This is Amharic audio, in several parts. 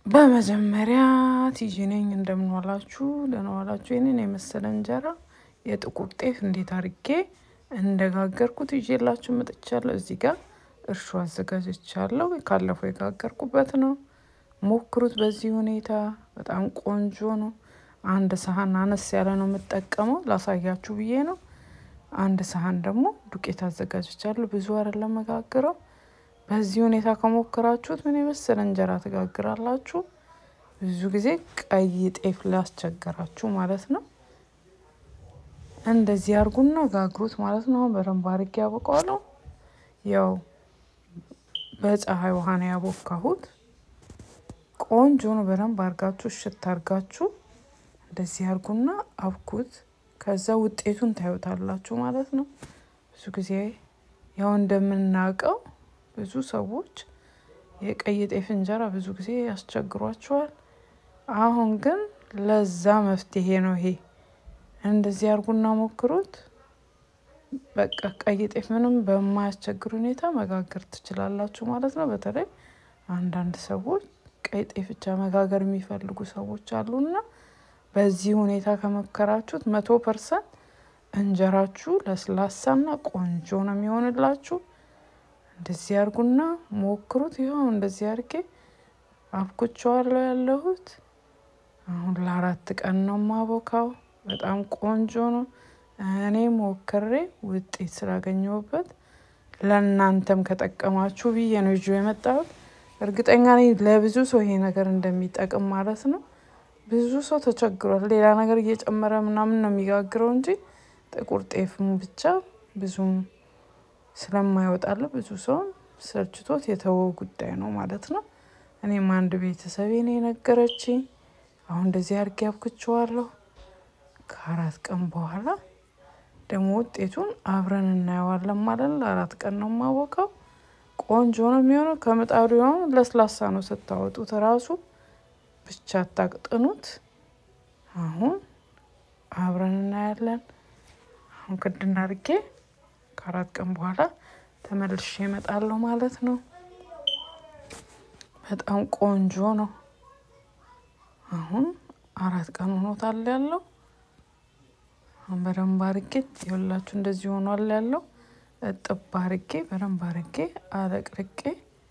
በመጀመሪያ ቲጂ ነኝ። እንደምን ዋላችሁ? ደህና ዋላችሁ? ይህንን የመሰለ እንጀራ የጥቁር ጤፍ እንዴት አድርጌ እንደጋገርኩት ይዤላችሁ መጥቻለሁ። እዚህ ጋር እርሾ አዘጋጅቻለሁ። ካለፈው የጋገርኩበት ነው። ሞክሩት። በዚህ ሁኔታ በጣም ቆንጆ ነው። አንድ ሰሀን አነስ ያለ ነው የምጠቀመው፣ ላሳያችሁ ብዬ ነው። አንድ ሰሀን ደግሞ ዱቄት አዘጋጅቻለሁ። ብዙ አይደለም መጋግረው በዚህ ሁኔታ ከሞከራችሁት ምን የመሰለ እንጀራ ትጋግራላችሁ። ብዙ ጊዜ ቀይ ጤፍ ላስቸገራችሁ ማለት ነው። እንደዚህ አርጉና ጋግሩት ማለት ነው። በደንብ አርጌ ያቦቀዋለሁ። ያው በፀሐይ ውሃ ነው ያቦካሁት። ቆንጆ ነው። በደንብ አርጋችሁ እሽት አርጋችሁ እንደዚህ አርጉና አብኩት። ከዛ ውጤቱን ታዩታላችሁ ማለት ነው። ብዙ ጊዜ ያው እንደምናውቀው ብዙ ሰዎች የቀይ ጤፍ እንጀራ ብዙ ጊዜ ያስቸግሯቸዋል። አሁን ግን ለዛ መፍትሄ ነው ይሄ። እንደዚህ አርጉና ሞክሩት። በቃ ቀይ ጤፍ ምንም በማያስቸግር ሁኔታ መጋገር ትችላላችሁ ማለት ነው። በተለይ አንዳንድ ሰዎች ቀይ ጤፍ ብቻ መጋገር የሚፈልጉ ሰዎች አሉና በዚህ ሁኔታ ከመከራችሁት መቶ ፐርሰንት እንጀራችሁ ለስላሳና ቆንጆ ነው የሚሆንላችሁ። እንደዚህ አርጉና ሞክሩት። ይኸው እንደዚህ አርጌ አብኩቸዋለሁ ያለሁት አሁን ለአራት ቀን ነው ማቦካው። በጣም ቆንጆ ነው። እኔ ሞክሬ ውጤት ስላገኘሁበት ለእናንተም ከጠቀማችሁ ብዬ ነው ይዤ የመጣሁት። እርግጠኛ ነኝ ለብዙ ሰው ይሄ ነገር እንደሚጠቅም ማለት ነው። ብዙ ሰው ተቸግሯል። ሌላ ነገር እየጨመረ ምናምን ነው የሚጋግረው እንጂ ጥቁር ጤፍም ብቻ ብዙም ስለማይወጣለ ብዙ ሰው ሰልችቶት የተወው ጉዳይ ነው ማለት ነው። እኔም አንድ ቤተሰቤ ነው የነገረችኝ። አሁን እንደዚህ አድርጌ አብክቼዋለሁ። ከአራት ቀን በኋላ ደግሞ ውጤቱን አብረን እናየዋለን ማለት ነው። ለአራት ቀን ነው የማወቀው። ቆንጆ ነው የሚሆነው። ከምጣዱ አሁን ለስላሳ ነው ስታወጡት ራሱ ብቻ አታቅጥኑት። አሁን አብረን እናያለን። አሁን ክድና አድርጌ ከአራት ቀን በኋላ ተመልሼ እመጣለሁ ማለት ነው። በጣም ቆንጆ ነው። አሁን አራት ቀን ሆኖታል ያለው አሁን በደንብ አርጌ የሁላችሁ እንደዚህ ሆኗል ያለው እጥብ አርጌ በደንብ አርጌ አለቅልቄ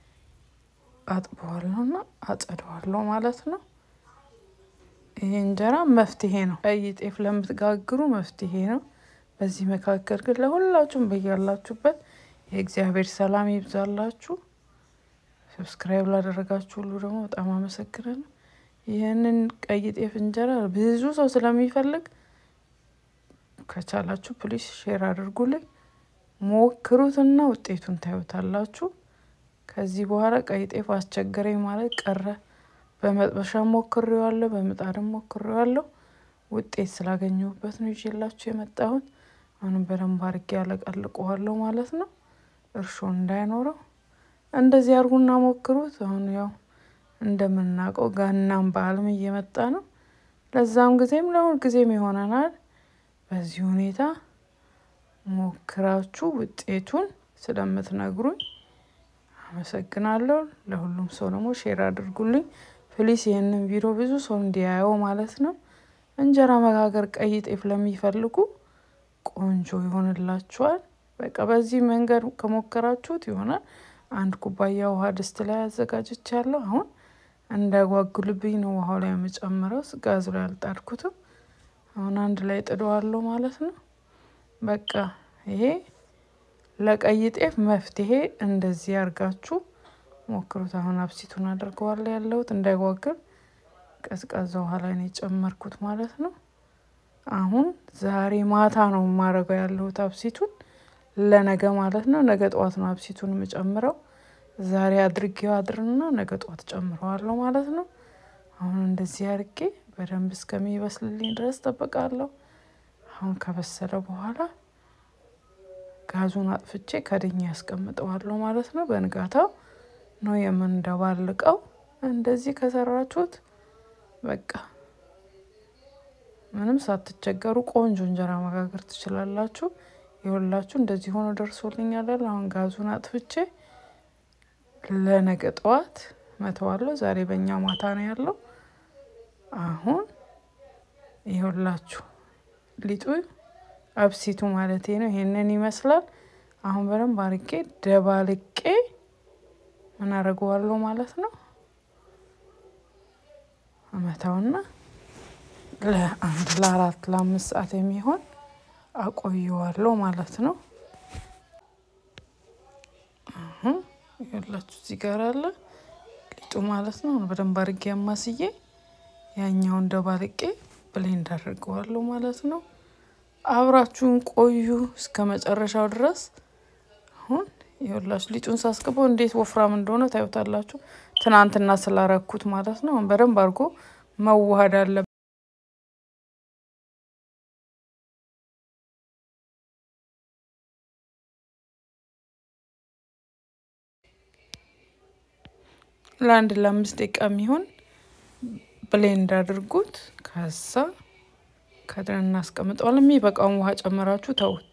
አጥበዋለሁና አጸደዋለሁ ማለት ነው። ይሄ እንጀራ መፍትሄ ነው። ቀይ ጤፍ ለምትጋግሩ መፍትሄ ነው። በዚህ መካከል ግን ለሁላችሁም በያላችሁበት የእግዚአብሔር ሰላም ይብዛላችሁ። ሰብስክራይብ ላደረጋችሁ ሁሉ ደግሞ በጣም አመሰግናለሁ። ይህንን ቀይ ጤፍ እንጀራ ብዙ ሰው ስለሚፈልግ ከቻላችሁ ፕሊስ ሼር አድርጉልኝ። ሞክሩትና ውጤቱን ታዩታላችሁ። ከዚህ በኋላ ቀይ ጤፍ አስቸገረኝ ማለት ቀረ። በመጥበሻ ሞክሬዋለሁ፣ በምጣድም ሞክሬዋለሁ። ውጤት ስላገኘሁበት ነው ይዤላችሁ የመጣሁት። አሁንም በደንብ አድርጌ ያለቀልቀዋለሁ ማለት ነው፣ እርሾ እንዳይኖረው። እንደዚህ አድርጉና ሞክሩት። አሁን ያው እንደምናውቀው ገናም በዓልም እየመጣ ነው። ለዛም ጊዜም ለሁል ጊዜም ይሆነናል። በዚህ ሁኔታ ሞክራችሁ ውጤቱን ስለምትነግሩኝ አመሰግናለሁ። ለሁሉም ሰው ደግሞ ሼር አድርጉልኝ ፕሊስ። ይህንን ቪዲዮ ብዙ ሰው እንዲያየው ማለት ነው። እንጀራ መጋገር ቀይ ጤፍ ለሚፈልጉ ቆንጆ ይሆንላችኋል። በቃ በዚህ መንገድ ከሞከራችሁት ይሆናል። አንድ ኩባያ ውሃ ድስት ላይ አዘጋጅቻለሁ። አሁን እንዳይጓጉልብኝ ነው ውሃው ላይ የምጨምረው። ጋዙ ላይ አልጣድኩትም። አሁን አንድ ላይ ጥደዋለሁ ማለት ነው። በቃ ይሄ ለቀይ ጤፍ መፍትሄ እንደዚህ አርጋችሁ ሞክሩት። አሁን አብሲቱን አድርገዋለሁ ያለሁት እንዳይጓግል ቀዝቃዛ ውሃ ላይ ነው የጨመርኩት ማለት ነው። አሁን ዛሬ ማታ ነው የማረገው ያለሁት አብሲቱን ለነገ ማለት ነው። ነገ ጠዋት ነው አብሲቱን የምጨምረው። ዛሬ አድርጌው አድርና ነገ ጠዋት ጨምረዋለሁ ማለት ነው። አሁን እንደዚህ አርጌ በደንብ እስከሚበስልልኝ ድረስ ጠብቃለሁ። አሁን ከበሰለ በኋላ ጋዙን አጥፍቼ ከድኛ ያስቀምጠዋለሁ ማለት ነው። በንጋታው ነው የምንደባልቀው። እንደዚህ ከሰራችሁት በቃ ምንም ሳትቸገሩ ቆንጆ እንጀራ መጋገር ትችላላችሁ። የሁላችሁ እንደዚህ ሆኖ ደርሶልኛል። አሁን ጋዙን አጥፍቼ ለነገ ጠዋት መተዋለሁ። ዛሬ በእኛ ማታ ነው ያለው። አሁን ይኸውላችሁ ሊጡ አብሲቱ ማለቴ ነው ይሄንን ይመስላል። አሁን በደንብ አርጌ ደባልቄ ምን አደርገዋለሁ ማለት ነው አመታውና ለአንድ ለአራት ለአምስት ሰዓት የሚሆን አቆየዋለሁ ማለት ነው። አሁን ያላችሁ እዚህ ጋር አለ ሊጡ ማለት ነው። በደንብ አርጌ አማስዬ ያኛውን ደባልቄ ብሌንድ አድርገዋለሁ ማለት ነው። አብራችሁን ቆዩ እስከ መጨረሻው ድረስ። አሁን ይኸውላችሁ ሊጡን ሳስገባው እንዴት ወፍራም እንደሆነ ታዩታላችሁ። ትናንትና ስላረኩት ማለት ነው። በደንብ አድርጎ መዋሃድ አለ ለአንድ ለአምስት ደቂቃ የሚሆን ብሌንድ አድርጉት። ከዛ ከድረን እናስቀምጠዋለን። የሚበቃውን ውሃ ጨምራችሁ ተውት።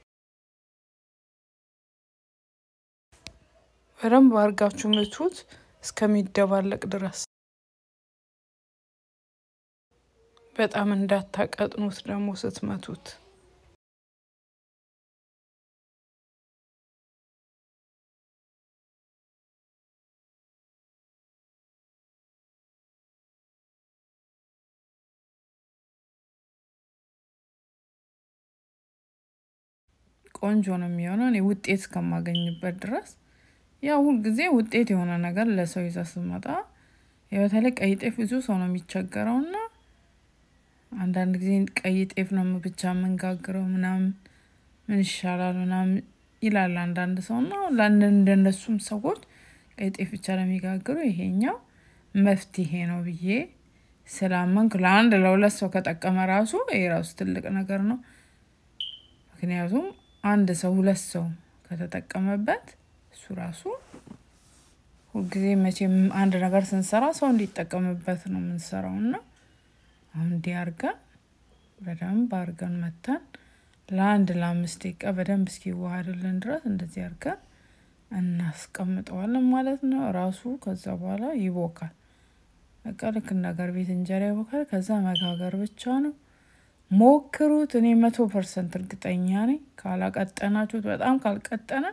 በደንብ አድርጋችሁ ምቱት እስከሚደባለቅ ድረስ። በጣም እንዳታቀጥኑት ደግሞ ስትመቱት። ቆንጆ ነው የሚሆነው። እኔ ውጤት እስከማገኝበት ድረስ ያው ሁልጊዜ ውጤት የሆነ ነገር ለሰው ይዛ ስትመጣ በተለይ ቀይ ጤፍ ብዙ ሰው ነው የሚቸገረው እና አንዳንድ ጊዜ ቀይ ጤፍ ነው ብቻ የምንጋግረው ምናምን ምን ይሻላል ምናምን ይላል አንዳንድ ሰው እና እንደነሱም ሰዎች ቀይ ጤፍ ብቻ ለሚጋግሩ ይሄኛው መፍትሄ ነው ብዬ ስላመንኩ ለአንድ ለሁለት ሰው ከጠቀመ ራሱ ይሄ ራሱ ትልቅ ነገር ነው። ምክንያቱም አንድ ሰው ሁለት ሰው ከተጠቀመበት እሱ ራሱ ሁልጊዜ መቼም አንድ ነገር ስንሰራ ሰው እንዲጠቀምበት ነው የምንሰራው እና አሁን እንዲህ አርገን በደንብ አርገን መተን ለአንድ ለአምስት ደቂቃ በደንብ እስኪዋሃድልን ድረስ እንደዚህ አርገን እናስቀምጠዋለን ማለት ነው። ራሱ ከዛ በኋላ ይቦካል። በቃ ልክ እንደ አገር ቤት እንጀራ ይቦካል። ከዛ መጋገር ብቻ ነው። ሞክሩት። እኔ መቶ ፐርሰንት እርግጠኛ ነኝ። ካላቀጠናችሁት በጣም ካልቀጠነ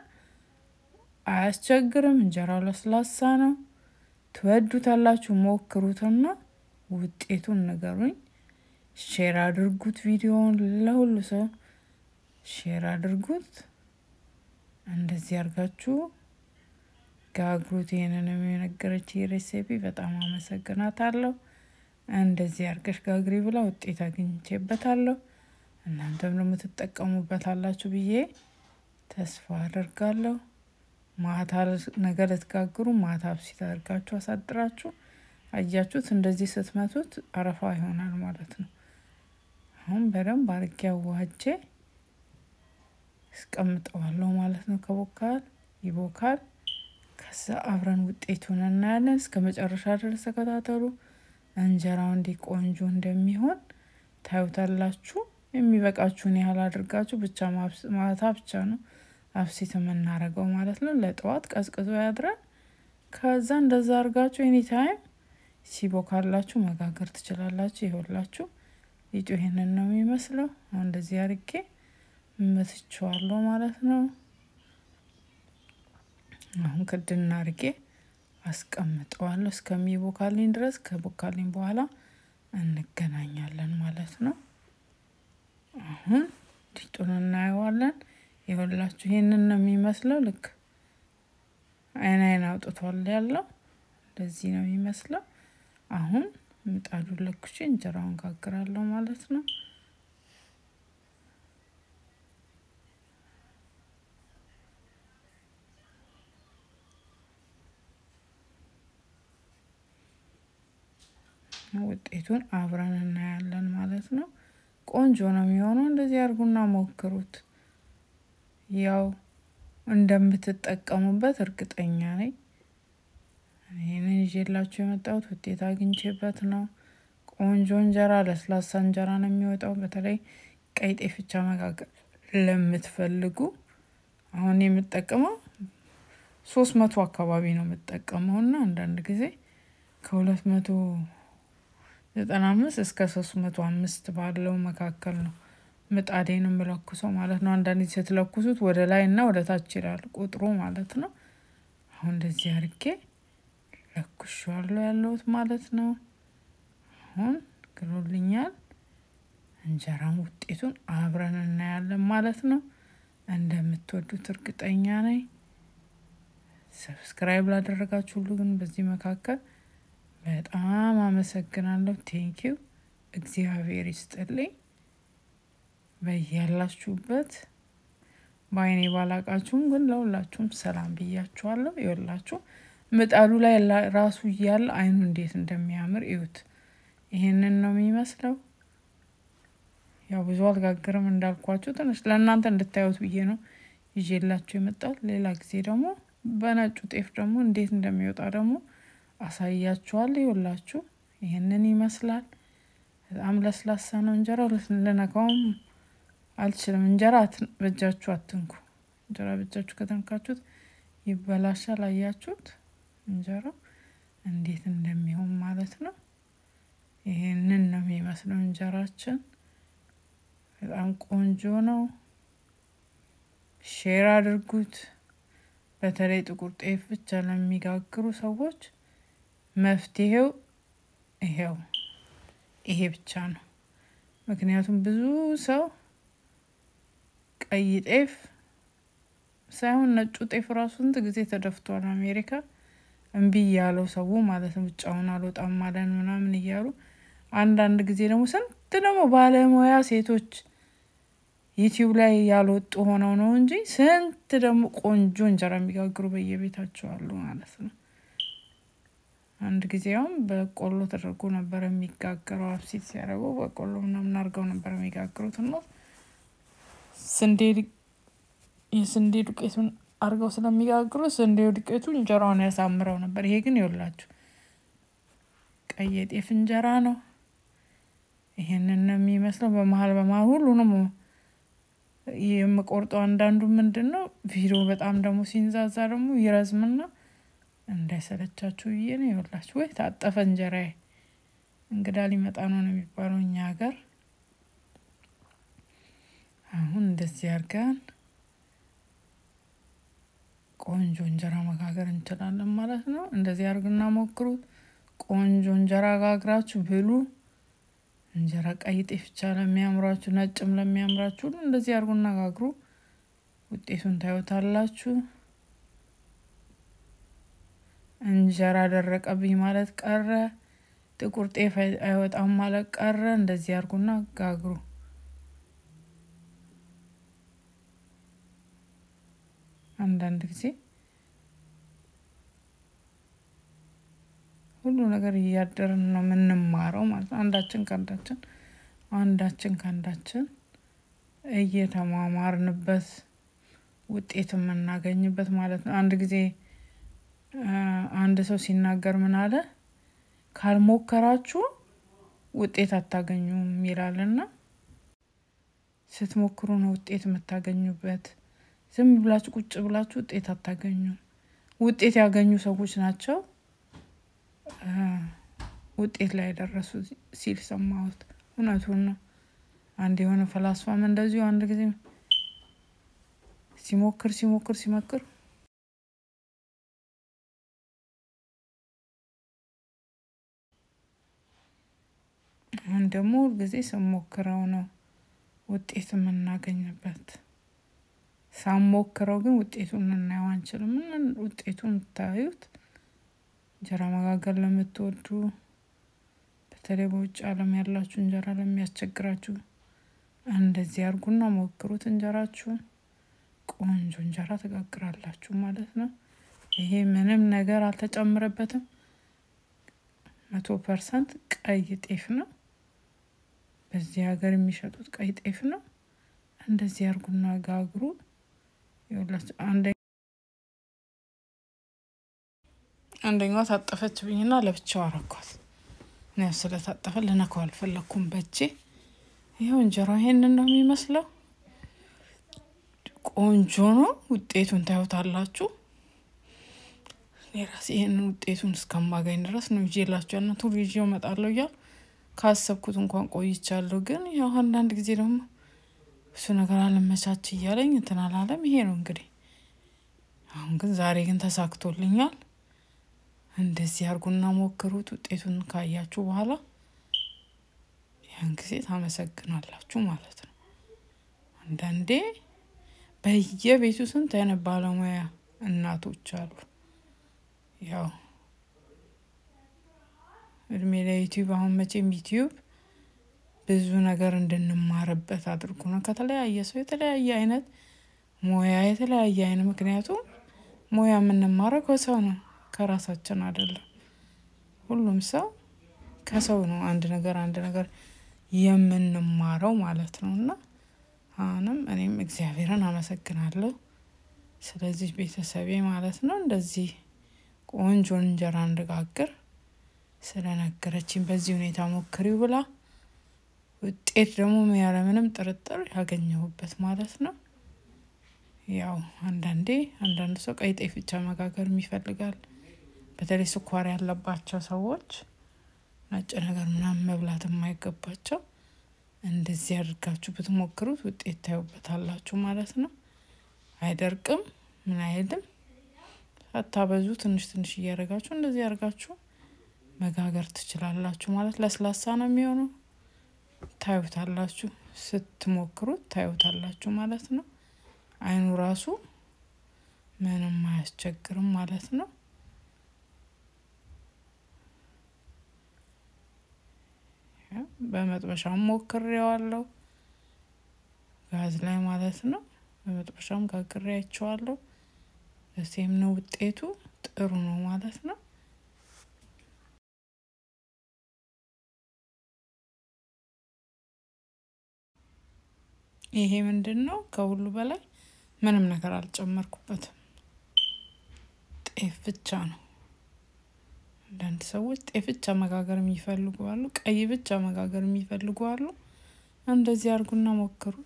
አያስቸግርም። እንጀራው ለስላሳ ነው። ትወዱታላችሁ። ሞክሩትና ውጤቱን ንገሩኝ። ሼር አድርጉት። ቪዲዮውን ለሁሉ ሰው ሼር አድርጉት። እንደዚህ አርጋችሁ ጋግሩት። ይህንን የነገረች ሬሲፒ በጣም አመሰግናታለሁ። እንደዚህ አርገሽ ጋግሪ ብላ ውጤት አግኝቼበታለሁ። እናንተም ደግሞ ትጠቀሙበታላችሁ ብዬ ተስፋ አደርጋለሁ። ማታ ነገ ልትጋግሩ ማታ ብሲት አድርጋችሁ አሳድራችሁ አያችሁት፣ እንደዚህ ስትመቱት አረፋ ይሆናል ማለት ነው። አሁን በደንብ አርጌ አዋህጄ እስቀምጠዋለሁ ማለት ነው። ከቦካል ይቦካል። ከዛ አብረን ውጤቱን እናያለን። እስከ መጨረሻ ድረስ ተከታተሉ። እንጀራው እንዲህ ቆንጆ እንደሚሆን ታዩታላችሁ። የሚበቃችሁን ያህል አድርጋችሁ ብቻ ማታ ብቻ ነው አብሲት የምናረገው ማለት ነው። ለጠዋት ቀዝቅዞ ያድራል። ከዛ እንደዛ አርጋችሁ ኤኒ ታይም ሲቦካላችሁ መጋገር ትችላላችሁ። ይኸውላችሁ ሊጡ ይሄንን ነው የሚመስለው። አሁን እንደዚህ አርጌ መትቼዋለሁ ማለት ነው። አሁን ክድና አርጌ አስቀምጠዋለሁ እስከሚቦካልኝ ድረስ። ከቦካልኝ በኋላ እንገናኛለን ማለት ነው። አሁን ሊጡን እናየዋለን። ይኸውላችሁ ይሄንን ነው የሚመስለው። ልክ አይን አይን አውጥቷል ያለው እንደዚህ ነው የሚመስለው። አሁን ምጣዱን ለኩሼ እንጀራውን ጋግራለሁ ማለት ነው። ውጤቱን አብረን እናያለን ማለት ነው። ቆንጆ ነው የሚሆነው። እንደዚህ አድርጉና ሞክሩት። ያው እንደምትጠቀሙበት እርግጠኛ ነኝ። ይህንን ይዤላችሁ የመጣሁት ውጤት አግኝቼበት ነው። ቆንጆ እንጀራ፣ ለስላሳ እንጀራ ነው የሚወጣው። በተለይ ቀይ ጤፍ ብቻ መጋገር ለምትፈልጉ አሁን የምጠቀመው ሶስት መቶ አካባቢ ነው የምጠቀመው እና አንዳንድ ጊዜ ከሁለት መቶ ዘጠና አምስት እስከ ሶስት መቶ አምስት ባለው መካከል ነው ምጣዴን የምለኩሰው ማለት ነው። አንዳንድ ጊዜ ስትለኩሱት ወደ ላይ እና ወደ ታች ይላል ቁጥሩ ማለት ነው። አሁን እንደዚህ አድርጌ ለኩሻለሁ ያለሁት ማለት ነው። አሁን ግሎልኛል። እንጀራም ውጤቱን አብረን እናያለን ማለት ነው። እንደምትወዱት እርግጠኛ ነኝ። ሰብስክራይብ ላደረጋችሁ ሁሉ ግን በዚህ መካከል በጣም አመሰግናለሁ። ቴንኪው እግዚአብሔር ይስጥልኝ። በያላችሁበት በአይኔ ባላቃችሁም ግን ለሁላችሁም ሰላም ብያችኋለሁ። ይወላችሁ ምጣዱ ላይ ራሱ እያለ አይኑ እንዴት እንደሚያምር እዩት። ይሄንን ነው የሚመስለው። ያው ብዙ አልጋግርም እንዳልኳችሁ ትንሽ ለእናንተ እንድታዩት ብዬ ነው ይዤላችሁ የመጣሁት። ሌላ ጊዜ ደግሞ በነጩ ጤፍ ደግሞ እንዴት እንደሚወጣ ደግሞ አሳያችኋል። ይኸውላችሁ ይህንን ይመስላል። በጣም ለስላሳ ነው እንጀራው። ልነካውም አልችልም። እንጀራ በእጃችሁ አትንኩ። እንጀራ በእጃችሁ ከተንካችሁት ይበላሻል። አያችሁት እንጀራው እንዴት እንደሚሆን ማለት ነው። ይህንን ነው የሚመስለው እንጀራችን። በጣም ቆንጆ ነው። ሼር አድርጉት። በተለይ ጥቁር ጤፍ ብቻ ለሚጋግሩ ሰዎች መፍትሄው ይሄው ይሄ ብቻ ነው። ምክንያቱም ብዙ ሰው ቀይ ጤፍ ሳይሆን ነጩ ጤፍ ራሱ ስንት ጊዜ ተደፍቷል። አሜሪካ እምቢ እያለው ሰው ማለት ነው። ብቻውን አልወጣም ማለን ምናምን እያሉ አንዳንድ ጊዜ ደግሞ ስንት ደግሞ ባለሙያ ሴቶች ዩቲዩብ ላይ ያልወጡ ሆነው ነው እንጂ ስንት ደግሞ ቆንጆ እንጀራ የሚጋግሩ በየቤታቸው አሉ ማለት ነው። አንድ ጊዜውም በቆሎ ተደርጎ ነበር የሚጋገረው። አብሲት ሲያደርጉ በቆሎ ምናምን አድርገው ነበር የሚጋግሩት እና ስንዴ የስንዴ ዱቄቱን አድርገው ስለሚጋግሩ ስንዴ ዱቄቱ እንጀራውን ያሳምረው ነበር። ይሄ ግን ይኸውላችሁ ቀይ የጤፍ እንጀራ ነው። ይሄንን ነው የሚመስለው። በመሀል በመሀል ሁሉንም የምቆርጠው አንዳንዱ ምንድን ነው ቪዲዮ በጣም ደግሞ ሲንዛዛ ደግሞ ይረዝምና እንዳይሰለቻችሁ ብዬ ነው። ይኸውላችሁ ወይ ታጠፈ እንጀራዬ እንግዳ ሊመጣ ነው ነው የሚባለው እኛ ሀገር። አሁን እንደዚህ አድርገን ቆንጆ እንጀራ መጋገር እንችላለን ማለት ነው። እንደዚህ አድርግና ሞክሩት። ቆንጆ እንጀራ ጋግራችሁ ብሉ። እንጀራ ቀይ ጤፍ ብቻ ለሚያምራችሁ፣ ነጭም ለሚያምራችሁ ሁሉ እንደዚህ አድርጉና ጋግሩ። ውጤቱን ታዩታላችሁ። እንጀራ ደረቀብኝ ማለት ቀረ፣ ጥቁር ጤፍ አይወጣም ማለት ቀረ። እንደዚህ አድርጉና ጋግሩ። አንዳንድ ጊዜ ሁሉ ነገር እያደርን ነው የምንማረው ማለት ነው። አንዳችን ከአንዳችን አንዳችን ከአንዳችን እየተማማርንበት ውጤት የምናገኝበት ማለት ነው። አንድ ጊዜ አንድ ሰው ሲናገር ምን አለ፣ ካልሞከራችሁ ውጤት አታገኙም ይላልና ስትሞክሩ ነው ውጤት የምታገኙበት። ዝም ብላችሁ ቁጭ ብላችሁ ውጤት አታገኙም። ውጤት ያገኙ ሰዎች ናቸው ውጤት ላይ የደረሱ ሲል ሰማሁት። እውነቱን ነው። አንድ የሆነ ፈላስፋም እንደዚሁ አንድ ጊዜ ሲሞክር ሲሞክር ሲሞክር አሁን ደግሞ ሁልጊዜ ስሞክረው ነው ውጤት የምናገኝበት። ሳሞክረው ግን ውጤቱን ልናየው አንችልም። ውጤቱን ታዩት። እንጀራ መጋገር ለምትወዱ በተለይ በውጭ ዓለም ያላችሁ እንጀራ ለሚያስቸግራችሁ እንደዚህ አድርጉና ሞክሩት። እንጀራችሁን ቆንጆ እንጀራ ትጋግራላችሁ ማለት ነው። ይሄ ምንም ነገር አልተጨምረበትም። መቶ ፐርሰንት ቀይ ጤፍ ነው። በዚህ ሀገር የሚሸጡት ቀይ ጤፍ ነው። እንደዚህ አድርጉና ጋግሩ። አንደኛዋ ታጠፈች ብኝና ለብቻው አረኳት። ያው ስለታጠፈ ልነካው አልፈለኩም በእጄ። ይኸው እንጀራ ይሄንን ነው የሚመስለው። ቆንጆ ነው። ውጤቱን ታዩታላችሁ። እኔ ራሴ ይህንን ውጤቱን እስከማገኝ ድረስ ነው ይዤላችሁ ያለ ቱር ይዤው እመጣለሁ እያል ካሰብኩት እንኳን ቆይቻለሁ። ግን ያው አንዳንድ ጊዜ ደግሞ እሱ ነገር አለመቻች እያለኝ እንትን አላለም። ይሄ ነው እንግዲህ አሁን ግን ዛሬ ግን ተሳክቶልኛል። እንደዚህ አድርጉና ሞክሩት። ውጤቱን ካያችሁ በኋላ ያን ጊዜ ታመሰግናላችሁ ማለት ነው። አንዳንዴ በየቤቱ ስንት አይነት ባለሙያ እናቶች አሉ። ያው እድሜ ለዩቲዩብ አሁን መቼም ዩቲዩብ ብዙ ነገር እንድንማርበት አድርጎ ነው። ከተለያየ ሰው የተለያየ አይነት ሙያ የተለያየ አይነት ምክንያቱም ሙያ የምንማረው ከሰው ነው ከራሳችን አይደለም። ሁሉም ሰው ከሰው ነው አንድ ነገር አንድ ነገር የምንማረው ማለት ነው። እና አሁንም እኔም እግዚአብሔርን አመሰግናለሁ ስለዚህ ቤተሰቤ ማለት ነው እንደዚህ ቆንጆ እንጀራ እንድጋግር ስለነገረችኝ በዚህ ሁኔታ ሞክሪው ብላ ውጤት ደግሞ ያለምንም ጥርጥር ያገኘሁበት ማለት ነው። ያው አንዳንዴ አንዳንድ ሰው ቀይ ጤፍ ብቻ መጋገር ይፈልጋል። በተለይ ስኳር ያለባቸው ሰዎች ነጭ ነገር ምናምን መብላት የማይገባቸው እንደዚህ አድርጋችሁ ብትሞክሩት ውጤት ታዩበታላችሁ ማለት ነው። አይደርቅም ምን አይልም። ሳታበዙ ትንሽ ትንሽ እያደረጋችሁ እንደዚህ አድርጋችሁ መጋገር ትችላላችሁ ማለት ለስላሳ ነው የሚሆነው። ታዩታላችሁ ስትሞክሩት ታዩታላችሁ ማለት ነው። አይኑ ራሱ ምንም አያስቸግርም ማለት ነው። በመጥበሻም ሞክሬዋለሁ ጋዝ ላይ ማለት ነው። በመጥበሻም ጋግሬ አይቼዋለሁ። እሴም ነው ውጤቱ ጥሩ ነው ማለት ነው። ይሄ ምንድን ነው? ከሁሉ በላይ ምንም ነገር አልጨመርኩበትም። ጤፍ ብቻ ነው። አንዳንድ ሰዎች ጤፍ ብቻ መጋገር የሚፈልጉ አሉ። ቀይ ብቻ መጋገር የሚፈልጉ አሉ። እንደዚህ አድርጉና ሞክሩት።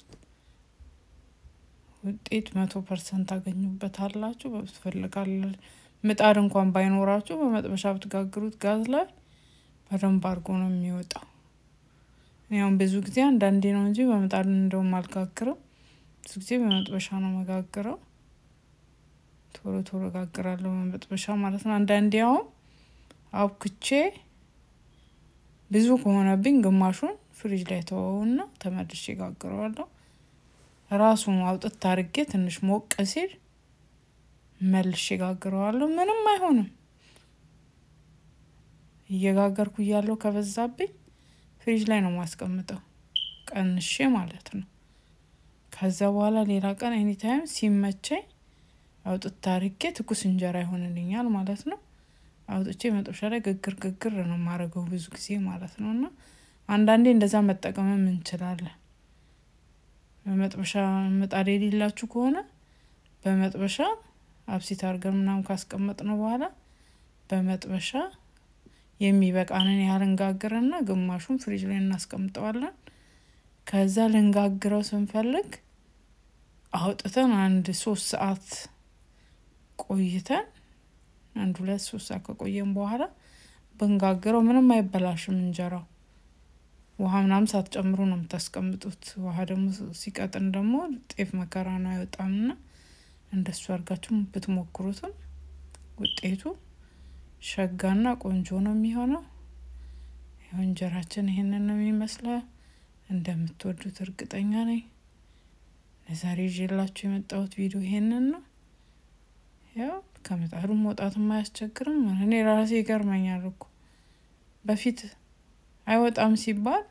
ውጤት መቶ ፐርሰንት ታገኙበታላችሁ። በትፈልጋለ ምጣድ እንኳን ባይኖራችሁ በመጥበሻ ብትጋግሩት ጋዝ ላይ በደንብ አድርጎ ነው የሚወጣው። ያውም ብዙ ጊዜ አንዳንዴ ነው እንጂ በምጣድ እንደውም አልጋግርም። ብዙ ጊዜ በመጥበሻ ነው መጋግረው። ቶሎ ቶሎ ጋግራለሁ በመጥበሻ ማለት ነው። አንዳንዴ አሁን አብኩቼ ብዙ ከሆነብኝ ግማሹን ፍሪጅ ላይ ተወውና ተመልሼ ጋግረዋለሁ። ራሱን አውጥት አድርጌ ትንሽ ሞቅ ሲል መልሼ ጋግረዋለሁ። ምንም አይሆንም። እየጋገርኩ እያለሁ ከበዛብኝ ፍሪጅ ላይ ነው ማስቀምጠው ቀንሼ ማለት ነው። ከዛ በኋላ ሌላ ቀን ኤኒታይም ሲመቸኝ አውጥታ አድርጌ ትኩስ እንጀራ ይሆንልኛል ማለት ነው። አውጥቼ መጥበሻ ላይ ግግር ግግር ነው የማደርገው ብዙ ጊዜ ማለት ነው። እና አንዳንዴ እንደዛ መጠቀምም እንችላለን። በመጥበሻ ምጣድ የሌላችሁ ከሆነ በመጥበሻ አብሲት አድርገን ምናምን ካስቀመጥነው በኋላ በመጥበሻ የሚበቃንን ያህል እንጋግርና ግማሹን ፍሪጅ ላይ እናስቀምጠዋለን። ከዛ ልንጋግረው ስንፈልግ አውጥተን አንድ ሶስት ሰዓት ቆይተን አንድ ሁለት ሶስት ሰዓት ከቆየን በኋላ ብንጋግረው ምንም አይበላሽም እንጀራው። ውሃ ምናምን ሳትጨምሩ ነው የምታስቀምጡት። ውሃ ደግሞ ሲቀጥን ደግሞ ጤፍ መከራ ነው አይወጣምና እንደሱ አድርጋችሁ ብትሞክሩትም ውጤቱ ሸጋና ቆንጆ ነው የሚሆነው። ያው እንጀራችን ይሄንን ነው የሚመስለው። እንደምትወዱት እርግጠኛ ነኝ። ለዛሬ ይዤላችሁ የመጣሁት ቪዲዮ ይሄንን ነው። ያው ከምጣዱ መውጣትም አያስቸግርም። እኔ ራሴ ይገርመኛል እኮ በፊት አይወጣም ሲባል፣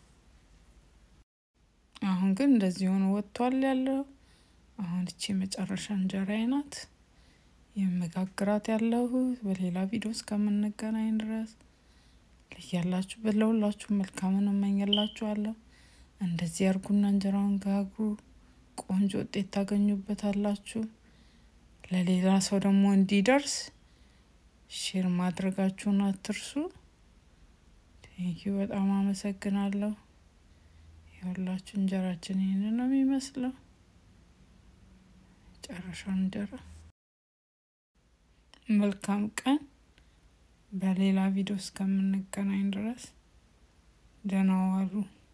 አሁን ግን እንደዚህ ሆኖ ወጥቷል ያለው። አሁን እቺ የመጨረሻ እንጀራዬ ናት የመጋግራት ያለሁ። በሌላ ቪዲዮ እስከምንገናኝ ድረስ ለያላችሁበት ለሁላችሁ መልካምን እመኝላችኋለሁ። እንደዚህ አርጉና እንጀራውን ጋግሩ። ቆንጆ ውጤት ታገኙበታላችሁ። ለሌላ ሰው ደግሞ እንዲደርስ ሼር ማድረጋችሁን አትርሱ። ቴንኪዩ በጣም አመሰግናለሁ። የሁላችሁ እንጀራችን ይህንን ነው የሚመስለው። ጨረሻውን እንጀራ መልካም ቀን። በሌላ ቪዲዮ እስከምንገናኝ ድረስ ደህና ዋሉ።